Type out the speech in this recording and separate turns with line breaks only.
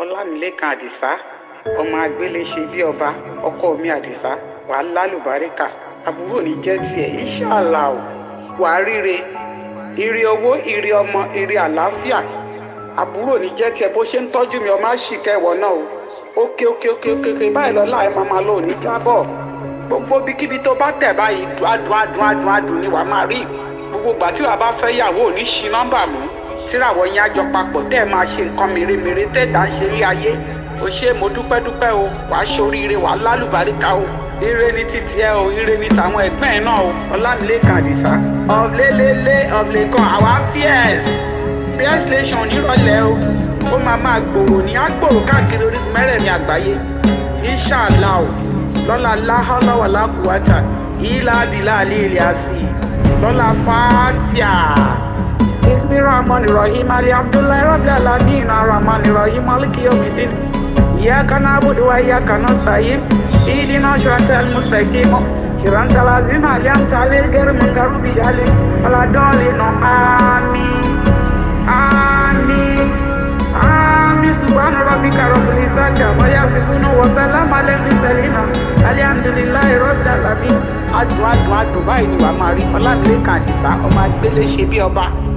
ọlámilẹ́kan àdìsá ọmọ agbélé ṣe bí ọba ọkọ mi àdìsá wàá lálùbáríkà àbúrò ní jẹ́ tiẹ̀ ìṣàlà ò wàá ríre ire owó ire ọmọ ire àlàáfíà àbúrò ní jẹ́ tiẹ̀ bó ṣe ń tọ́jú mi ọmọ àṣìkẹ́ ìwọ náà o òkè òkè òkè òkè òkè báyìí lọ́la ẹ̀ máa máa lò ní jábọ̀ gbogbo bíkíbi tó bá tẹ̀ báyìí adùn adùn adùn adùn ni wàá máa rí gbogbo ìgbà tí wàá bá fẹ́ yàwó ò ní ṣí nọ́mbà mú tíràwọ̀ yẹn àjọ papọ̀ tẹ́ ẹ̀ máa ṣe nǹkan mèremère tẹ́ẹ̀dá ṣe rí ayé o ṣe mo dúpẹ́ dúpẹ́ o wàá ṣoríire wàá lálùbáríkà o ire ni títí ẹ o ire ni tàwọn ẹgbẹ́ ẹ náà o ọlámilẹ́kan àdìsá ọ̀lẹ́lẹ́lẹ́ ọ̀lẹ́kan àwa fíẹ́s fíẹ́s nation nírọ̀lẹ́ o ó máa máa gbòòrò ní àgbòòrò káàkiri orígun mẹ́rẹ̀ẹ̀rin àgbáyé inṣàlá o lọ́la láhọ́lọ́wọ́ lákùúwátà ìlà abilà àlẹ́ ilẹ̀ àsì lọ́la fàátìà. اسمي الرحمن الرحيم علي عبد الله رب العالمين الرحمن الرحيم مالك يوم الدين إياك نعبد وإياك نستعين اهدنا صراط المستقيم صراط الذين أنعمت عليهم غير المغضوب عليهم ولا الضالين آمين آمين آمين سبحان ربك رب العزة عما يصفون وسلام على المرسلين الحمد لله رب العالمين adùn adùn adùn báyìí ni wàá máa rí ọlámilẹ́kan àdìsá ọmọ agbélé ṣe bí ọba